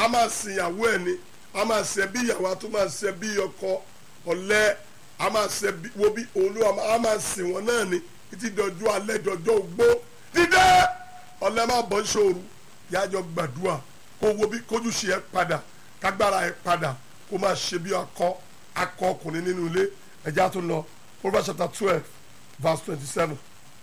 a máa sin ìyàwó ẹ̀ ni a máa ṣe bí ìyàwó a tún máa ṣe bí ọkọ ọ̀lẹ a máa ṣe bí wo bí olúwa a máa sìn wọn náà ni títí dọjọ́ alẹ́ dọjọ́ ogbó dídé ọ̀lẹ máa bọ́ ṣòro yájọ gbàdúrà kó wo bí kójú ṣe ẹ padà kágbára ẹ padà kó máa ṣe bí akọ akọ ọkùnrin nínú ilé ẹja tó lọ Proverbs chapter twelve verse twenty-seven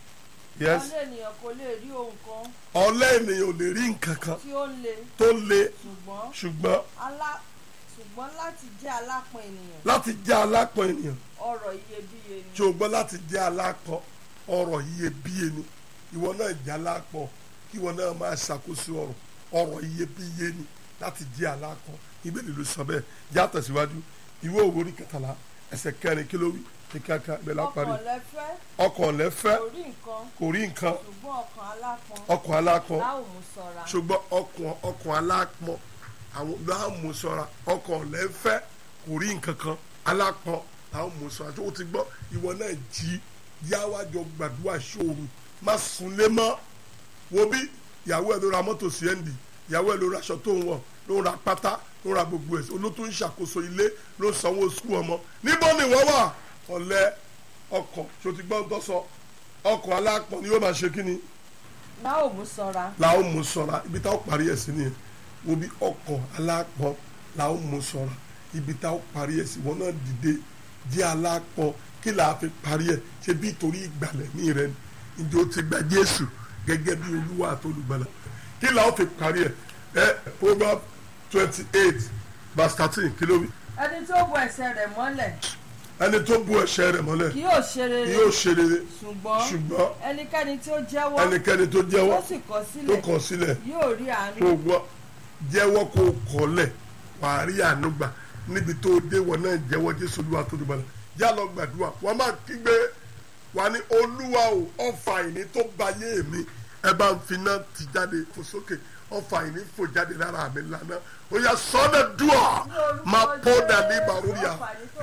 yes ọlẹ́ ènìyàn kò lè rí ohun kan ọ̀lẹ ènìyàn ò lè rí nǹkan kan tí ó le tó le ṣùgbọ́n ṣùgbọ́n alá ṣùgbọ́n láti jẹ́ alápọn ènìyàn láti jẹ́ alápọn ènìyàn ọrọ̀ iyebíye ni. tí o gbọ́ láti jẹ́ alápọn ọrọ̀ iyebíye ni ìwọ náà jẹ́ alápọn kí ìwọ náà máa ṣàkóso ọrọ̀ ọrọ̀ iyebíye ni láti jẹ́ alápọn ìbéèrè ló sọ bẹ́ẹ̀ já tẹ̀síwájú ìwé òwe orí kẹtàlá ẹsẹ̀ kẹrin kí ló wí ní kíákíá bẹ́ẹ̀ lápárí ọkàn lẹ́fẹ́ ọkàn lẹ́fẹ́ kò rí nǹkan kò rí nǹkan ṣùgbọ́n ọkàn alápọn ọkàn alápọn láò mú ṣọ́ra. ṣùgbọ́n ọkàn ọkàn alápọn àwọn làwọn mú ṣọ́ra ọkàn lẹ́fẹ́ kò rí nǹkan kan alápọn làwọn mú ṣọ́ra tó o ti gbọ́ ìwọ náà jí yáwájọ gbàdúrà ṣòro má sunlé mọ́ wo bí ìyàwó ẹ̀ ló ra mọ́tò sí ẹ̀ǹdì ìyàwó ẹ̀ ló ra aṣọ tó ń wọ̀ ló ra pátá ló ra gbogbo ẹ̀ olótó ń ṣàkóso ilé ló ń sanwó sukú ọmọ níbo ni wọ́n wà ọ̀lẹ ọkàn tó ti gbọ́ ń tọ́ sọ ọkàn alápọn ni yóò máa ṣe kí ni láò mú ṣọ́ra. la ó mú ṣọ́ra ibi tá ó parí ẹ̀ sí nìyẹn wo bí ọkàn alápọn la ó mú ṣọ́ra ibi tá ó parí ẹ̀ sí wọn náà dìde jẹ́ alápọn kí là á fi parí ẹ̀ ṣe bí torí ìgbàlẹ̀ ní rẹ ni ǹjẹ́ o ti gba Jésù gẹ́gẹ́ bí Olúwa àti olùgbàlà kí là ó fi parí ẹ̀ ẹ Proverbs twenty eight verse thirteen kí ló wí ẹni tó bo ẹsẹ̀ rẹ̀ mọ́lẹ̀ ẹni tó bu ẹ̀ṣẹ̀ rẹ̀ mọ́lẹ̀ kì yóò ṣe ni rere yóò ṣe rere ṣùgbọ́n ṣùgbọ́n ẹnikẹ́ni tí ó jẹ́wọ́ ẹnikẹ́ni tó jẹ́wọ́ tó sì kọ̀ tó sílẹ̀ kọ̀ sílẹ̀ yóò rí kó àánú. gbọ́ jẹ́wọ́ kó kọ́lẹ̀ wàá rí àánú gbà níbi tó dé wọn náà jẹ́wọ́ jésù olúwa tó dùbọ̀ náà já lọ gbàdúrà wọ́n máa kígbe wà ní olúwa o ọfà ìní tó ba yé mi ẹ bá ń fi náà ti jáde fò sókè ọfà ìní fò jáde lára mi lánàá ó yà sọ́nà dùà máa pọ́ dàní bàrúyà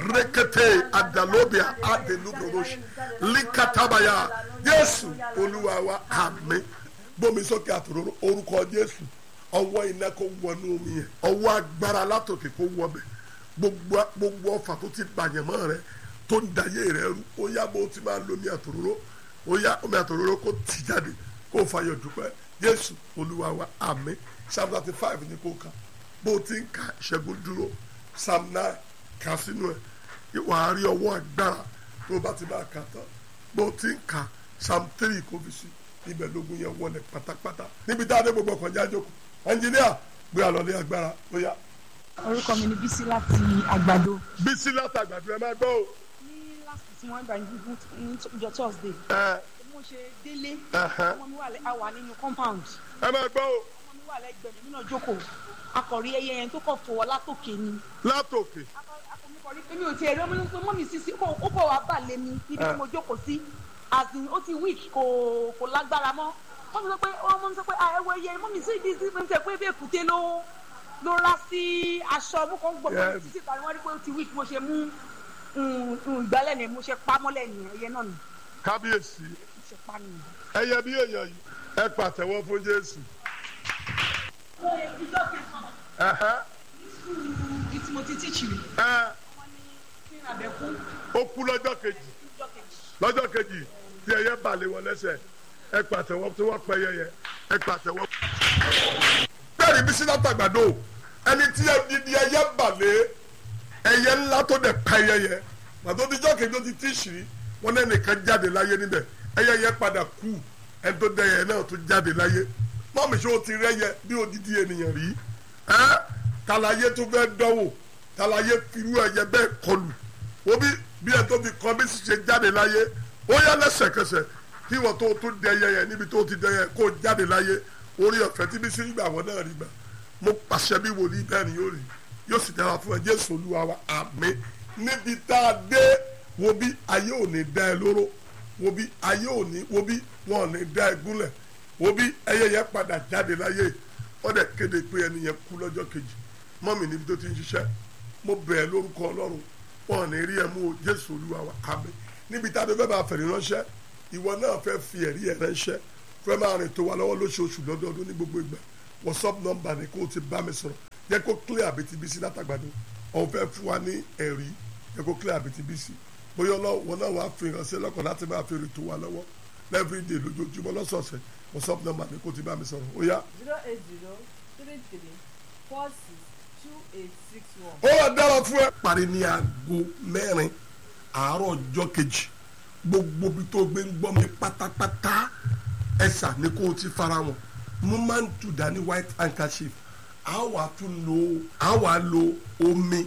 rékété àdàlóbìà àdèlúbòròṣì líkàtàbàyà jésù olúwa wa àmín gbómi sókè àtòrò orúkọ jésù ọwọ́ iná kó wọnú omi yẹn ọwọ́ agbára látòkè kó wọ bẹ̀ gbogbo gbogbo ọfà tó ti bàyẹ̀mọ́ rẹ tó ń dayé rẹ rú ó yá bó ti máa lo omi àtòrò ó yá omi àtòrò kó tì jáde kó fàyọ̀ dúpẹ́ jésù olúwa wa àmín psalm thirty five ni kó kà bó ti ń ka ìṣẹ́gun dúró psalm nine kà sínú ẹ̀ wàá rí ọwọ́ agbára tó bá ti máa kà tán bó ti ń ka psalm three kò fi sí ibẹ̀ lógun yẹn wọlé pátápátá níbi tá a dé gbogbo ọkàn jájó kù ẹnjìníà gbé àlọ́lé agbára ó yá. orúkọ mi ni bísí láti àgbàdo bísí látàgbàdo ẹ máa gbọ́ o. ní last tí wọ́n gbà ní ní ìjọ thursday ẹ bí mo ṣe délé ẹhẹn. ọmọ mi wà lẹ́- a wà nínú compound ẹ máa gbọ́ o ọmọ mi wà lẹ́gbẹ̀ẹ́ mi nínú jókòó akọ̀rí ẹyẹ yẹn tó kọ̀ fọwọ́ látòkè ni látòkè akọ̀rí pé mi ò tiẹ̀ rí ọmọ mi pé mọ́ mi sísí ó ó kọ̀ wá bà lé mi níbi tí mo jókòó sí as in ó ti weak kò kò lágbára mọ́ wọ́n mi sọ pé wọ́n mi sọ pé ah ẹwọ ẹyẹ mọ́ mi sí ìdí sí mi sọ pé bí èkúté ló ló rá sí aṣọ mo kàn ń gbọ́ pé Yes. títí tàbí wọ́n rí pé ó ti weak mo ṣe mú mm, mm, ìgbálẹ̀ ni mo ṣe pa mọ́lẹ̀ nìyẹn ẹyẹ náà ni kábíyèsí mo ṣe pa nìyẹn. ẹyẹ bí èèyàn yìí ẹ pàtẹ́wọ́ fún jésù. ẹhẹn. bí tí mo ti tíìchì rí ẹ wọ́n ní kí n àbẹ̀kú ó kú lọ́jọ́ kejì lọ́jọ́ kejì. lọ́jọ́ kejì tí ẹyẹ balẹ̀ wọn lẹ́sẹ̀ ẹ pàtẹ́wọ́ tí wọ́n pẹ́ yẹyẹ ẹ pàtẹ́wọ́. bẹ́ẹ̀ni bí sílá tàgbàdo ẹni tí ẹdidi ẹyẹ balẹ̀ ẹyẹ ńlá tó dẹ̀ pẹ́ yẹyẹ pàtó díjọ́ kejì ó ti tí ṣìí wọn náà nìkan jáde láyé níbẹ̀ ẹyẹ yẹ padà kú ẹni tó dẹ ẹyẹ náà tó jáde láyé mọ́mí ṣé o ti rẹ́yẹ bí odidi ènìyàn rí ẹ́ tàlàyé tó fẹ́ dánwò tàlàyé firú ẹyẹ bẹ́ẹ̀ kọlù wo bí bí ẹ tó fi kọ́ bí sì ṣe jáde láyé ó yá lẹ́sẹ̀kẹsẹ̀ kí wọ́n tó tó dẹyẹ yẹn níbi tó ti dẹyẹ kó jáde láyé orí ọ̀fẹ́ tí bí sí gbà wọ́n náà rí gbà mo pàṣẹ bí wòlíì bẹ́ẹ̀ ni yóò rí yóò sì dára fún ẹ jésù olúwa wa àmín níbi tá a dé wo bí ayé ò ní dá ẹ lóró wo bí ayé ò ní wo bí wọn ò ní dá ẹ gúnlẹ̀ wo bí ẹyẹ yẹn padà jáde láyé wọ́n dẹ̀ kéde pé ẹni yẹn kú lọ́jọ́ kejì mọ́mì níbi tó ti ń ṣiṣẹ́ mo bẹ̀ ẹ́ lórúkọ ọlọ́run wọn ò ní rí ẹ mú o jésù olúwa wa àmín níbi tá a dé fẹ́ máa fẹ̀rí ránṣẹ́ ìwọ náà fẹ́ fi ẹ̀rí ẹ̀ ránṣẹ́ fẹ́ máa rìn tó wa lọ́wọ́ lóṣooṣù lọ́dọọdún ní gbogbo ìgbà whatsapp number ni kó o ti bá mi sọ̀rọ̀ jẹ́ kó clear àbítíbísí látàgbàdo ọ̀n fẹ́ fún wa ní ẹ̀rí jẹ́ kó clear àbítíbísí bóyá ọlọ́wọ́ náà wàá fi hàn sí lọ́kàn láti máa fi rìn tó wa lọ́wọ́ everyday lójoojúmọ́ lọ́sọ̀ọ̀sẹ̀ whatsapp number mi kò ti bá mi sọ̀rọ̀ ó yá. zero eight zero three three four six two eight six one. ó wà dára fún ẹ. parí ní aago mẹ́rin àárọ̀ ọjọ́ kejì gbogbo ibi tó gbé ń gbọ́ mi pátápátá ẹ̀sà ni kò ti fara wọn mo máa ń tù dání white handkerchief a wà tún lo a wà lo omi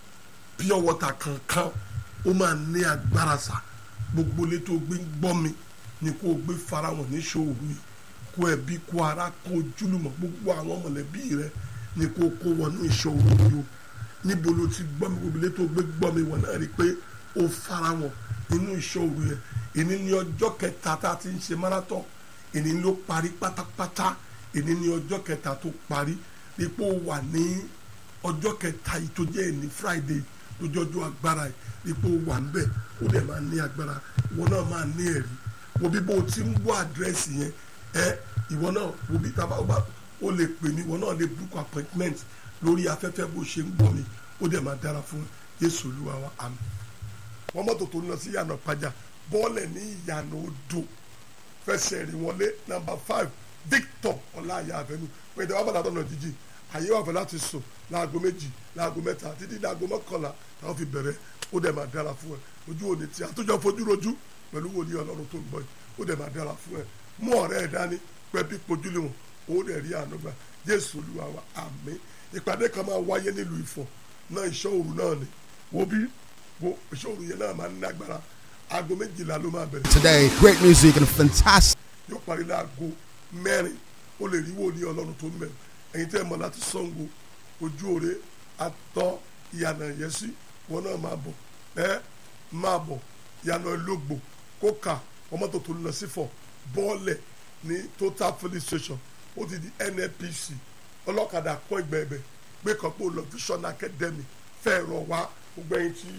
pure water kankan ó máa ní agbára sa gbogbo ilé tó gbé ń gbọ́ mi ni kò gbé fara wọn ní ṣòwò yìí kó ẹbí kó ara kó ojúlùmọ̀ gbogbo àwọn mọ̀lẹ́bí rẹ ni kò kó wọnú ìṣòro yìí o níbo ló ti gbọ́ mi gbogbo ilé tó gbé gbọ́ mi wọ̀n náà rí i pé ó fara wọn nínú ìṣòro yẹn èní ní ọjọ́ kẹta tá a ti ń ṣe marathon èní ló parí pátápátá èní ní ọjọ́ kẹta tó parí ipò wà ní ọjọ́ kẹta yìí tó jẹ́ ní friday lójọ́jọ́ agbára yìí ipò wà níbẹ̀ ó dẹ̀ máa ní agbára ìwọ náà máa ní ẹ̀rí wo bí bó o ti ń wọ àdírẹ́sì yẹn ẹ ìwọ náà wo bí tábà wà ó lè pè mí ìwọ náà lè book appointment lórí afẹ́fẹ́ bó ṣe ń gbọ́ mi ó dẹ̀ máa dára fún Jésù Olúwa wa àmín wọ́n mọ́tò tó ń lọ sí ìyànà pàjá bọ́ọ̀lẹ̀ ní ìyànà odò fẹsẹ̀ rí wọlé nàmbà five Victor ọláyà àfẹnú pé ìdáwọ́ bàtà tó nà jíjì àyè wà fẹ́ láti sùn láago méjì láago mẹ́ta títí láago mọ́kànlá táwọn fi bẹ̀rẹ̀ ó dẹ̀ máa dára fún ẹ ojú òní tí àtúnjọ fojú rojú pẹ̀lú wòlíì ọlọ́run tó ń bọ̀ yìí ó dẹ̀ máa dára fún ẹ mú ọ̀rẹ́ ẹ̀ dání pẹ́ bí pojúlé wọn ó dẹ̀ rí àánú gbà Jésù Olúwa wa àmín ìpàdé kan máa wáyé nílùú Ifọ̀ náà ìṣọ́ òru náà ni wo bí wo ìṣọ́ òru yẹn náà máa ń lágbára aago méjìlá ló máa bẹ̀rẹ̀ Today, great music and fantastic. yóò parí láago mẹ́rin ó lè rí wòlíì ọlọ́run tó ń bẹ̀ ẹ̀yin tẹ́ ẹ mọ̀ láti Ṣàngó ojú òre atọ́ ìyànà ìyẹ́sí wọn náà máa bọ̀ ẹ máa bọ̀ ìyànà ìlógbò kókà ọmọtò tó ń lọ sífọ̀ bọ́ọ̀lẹ̀ ní total filling station ó ti di NNPC ọlọ́kadà kọ́ ìgbẹ́ ẹ̀bẹ̀ gbé kan pé ó lọ vision academy fẹ́ẹ̀ rọ̀ wá gbogbo ẹ̀yin tí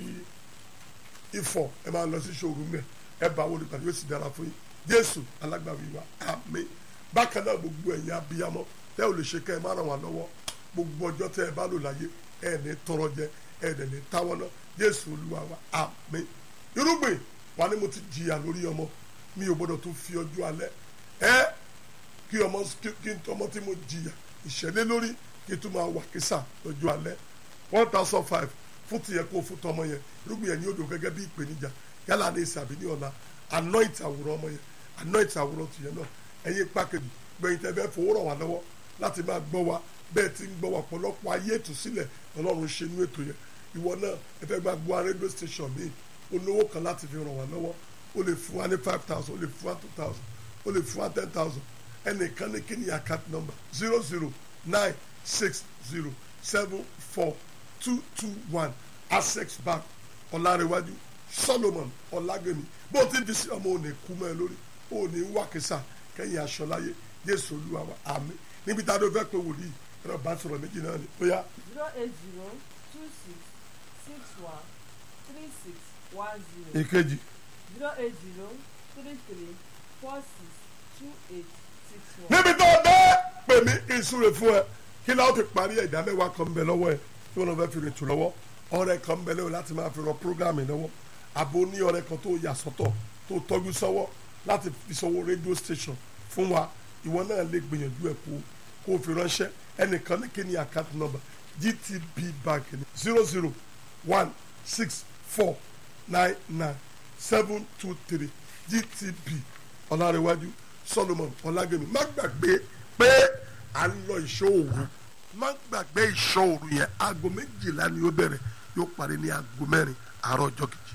ifọ̀ ẹ máa lọ sí ṣòro mẹ́ ẹ bá wọlé pàdé yóò sì dára fún yín jésù alágbàwí wa àmín bákan náà gbogbo ẹ̀yin abiyamọ tẹ́ ò lè ṣe kẹ́ ẹ má ràn wá lọ́wọ́ gbogbo ọjọ́ tẹ́ ẹ bá lò láyé ẹ ní tọrọ jẹ ẹ dẹ̀ ní táwọn náà jésù olúwa wa àmín irúgbìn wa ni mo ti jìyà lórí ọmọ mi ò gbọdọ̀ tún fi ọjọ́ alẹ́ ẹ kí ọmọ kí n tọmọ tí mo jìyà ìṣẹ̀lẹ̀ lórí kí n tún máa wà kísà lọ́jọ́ alẹ́ one thousand five fún tiẹ̀ kó fún tọmọ yẹn irúgbìn yẹn ní odò gẹ́gẹ́ bí ìpèníjà yálà ní ìsàbí ní ọ̀la anoint àwòrán ọmọ yẹn anoint àwòrán tìyẹn náà ẹ̀yin pákẹ́jì gbẹ̀yìn tẹ́ fẹ́ fowó ràn wá lọ́wọ́ láti máa gbọ́ wa bẹ́ẹ̀ ti ń gbọ́ wa ọ̀pọ̀lọpọ̀ ayé ìtúsílẹ̀ ọlọ́run ṣe inú ètò yẹn ìwọ náà ẹ fẹ́ gba gbọ́ radio station míì olówó kan láti fi ràn wá lọ́wọ́ o lè fún wa ní five thousand o lè fún wa two thousand o lè fún wa ten thousand ẹnìkan ní kí ni account number zero zero nine six zero seven four two two one access bank ọ̀làrẹ̀wájú solomon ọ̀làgẹ̀mí bó ti ń fi sí ọmọ òní kú mọ́ ẹ lórí òní wákìsà kẹ́yìn aṣọ láyé jésù olúwa wa àmín níbi tá a dó fẹ́ pé wòlíì ẹ̀rọ bá sọ̀rọ̀ méjì náà ni ó yá zero eight zero two six six one three six one zero ìkejì zero eight zero three three four six two eight six one. níbi tó dé pè mí kí n súre fún ẹ kí láwọn ti parí ẹ̀ ìdá mẹ́wàá kan ń bẹ lọ́wọ́ ẹ tí wọ́n fẹ́ fi rìn tù lọ́wọ́ ọ̀rẹ́ kan ń bẹ lọ́wọ́ láti máa fi rọ prógámì lọ́wọ́ àbò ní ọ̀rẹ́ kan tó yà sọ́tọ̀ tó tọ́jú sọ́wọ́ láti fi sọ́wọ́ rédíò station fún wa ìwọ náà lè gbìyànjú ẹ̀ kó kó o fi ránṣẹ́ ẹnìkan ní kí ni account number GTB bank ni zero zero one six four nine nine seven two three GTB ọ̀làrẹ̀wájú Solomon ọ̀làgẹ̀mí má gbàgbé pé à ń lọ ìṣòro má gbàgbé ìṣòro yẹn aago méjìlá ni ó bẹ̀rẹ̀ yóò parí ní aago mẹ́rin àárọ̀ ọjọ́ kejì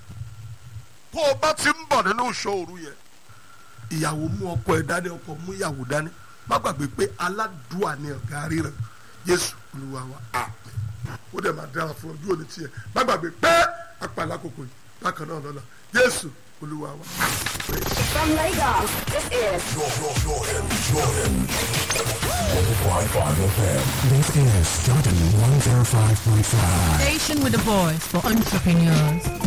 tó o bá ti ń bọ̀ nínú ìṣòro yẹn ìyàwó mú ọkọ ẹ dání ọkọ mú ìyàwó dání má gbàgbé pé aládùúà ni ọ̀gá ríran Jésù Olúwa wa àmín ó dẹ̀ máa dára fún ojú òní tiẹ̀ má gbàgbé pé apàlà kòkò yìí bákan náà lọ́la Jésù Olúwa wa àmín. From Lagos, this is This is Jordan 105.5. Station with a voice for entrepreneurs.